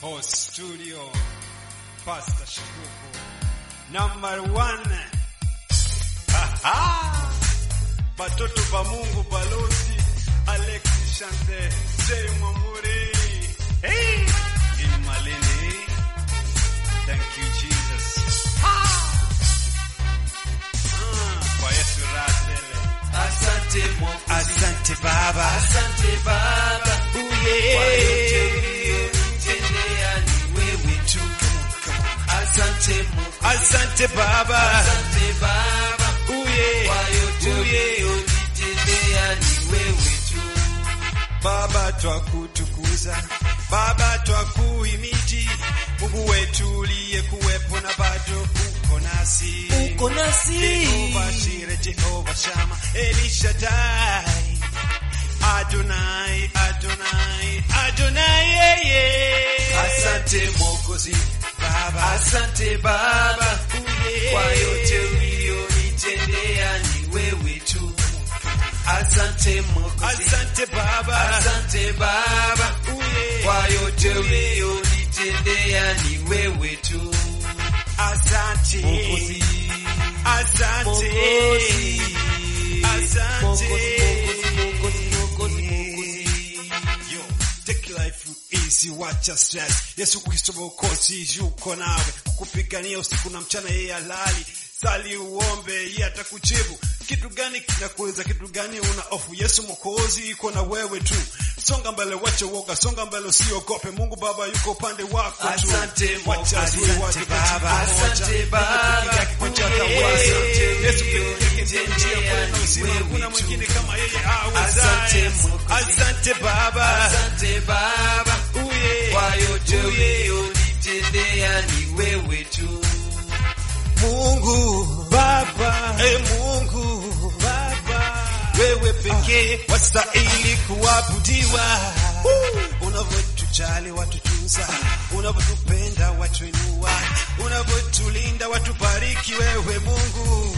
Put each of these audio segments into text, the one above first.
Host Studio, Pastor Shikuku, number one. Aha! Batoto ba Mungu balozi Alex Shante, Jay Mwamuri. Hey! In Malini. Thank you Jesus. Ah! Kwa Yesu Rasele. Asante Mungu, Asante Baba. asante Baba, Uye. kwa yote uliyonitendea ni wewe tu. Asante Mungu, Asante Baba. asante Baba, Uye. kwa yote Uye. uliyonitendea ni wewe tu. Baba twakutukuza, Baba twakuhimidi, Mungu wetu uliye kuwepo na bado uko nasi. Uko nasi. Jehova Shire, Jehova Shama, Elishadai, Adonai, Adonai, Adonai, yeah, yeah. Asante Mwokozi, Baba, asante Baba, Uye. kwa yote uliyonitendea ni wewe tu. Asante Mwokozi, Asante Baba, asante Baba, Uye. kwa yote uliyonitendea ni wewe tu. Asante, Mwokozi, Asante, Mwokozi, Asante. Mwokozi, Mwokozi, Mwokozi, Mwokozi. Yo, take life easy, wacha stress. Yesu Kristo Mwokozi yuko nawe, kukupigania usiku na mchana, yeye alali. Sali uombe, yeye atakujibu. Kitu gani kinakuweza? Kitu gani una hofu? Yesu Mwokozi yuko na wewe tu. Songa mbele, wacha uoga, songa mbele, usiogope. Mungu Baba yuko upande wako tu. Asante Wacha Mwokozi, azuri wake asante katika Baba, moja. asante Baba. Mungu peke yake kwa njia ya Uye. uweza. Asante Yesu peke yake ndiye njia, kweli na uzima. Wewe Hakuna tu. mwingine kama yeye Asante awezaye. Mwokozi. Asante Baba. Asante Baba, Uye. kwa yote Uye. uliyonitendea ni wewe tu. Mungu Baba, e Mungu Baba, wewe pekee wastahili kuabudiwa. Unavyotujali watutunza, unavyotupenda watuinua, unavyotulinda watubariki. Wewe Mungu,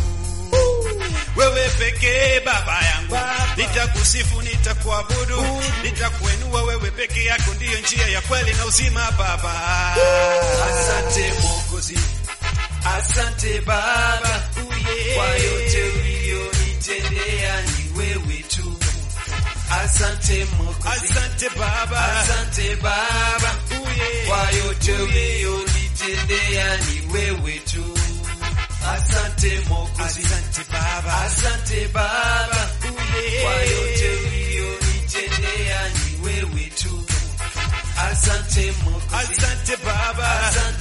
wewe pekee Baba yangu, nitakusifu, nitakuabudu, nitakuinua. Wewe pekee yako ndiyo njia ya kweli na uzima Baba. Asante Mwokozi, asante Baba, Uye. kwa yote uliyonitendea ni wewe tu. Asante Mwokozi, Asante Baba. asante Baba, Uye. kwa yote uliyonitendea ni wewe tu. Asante Mwokozi, Asante Baba. asante Baba, Uye. kwa yote uliyonitendea ni wewe tu. Asante Mwokozi, Asante Baba. asante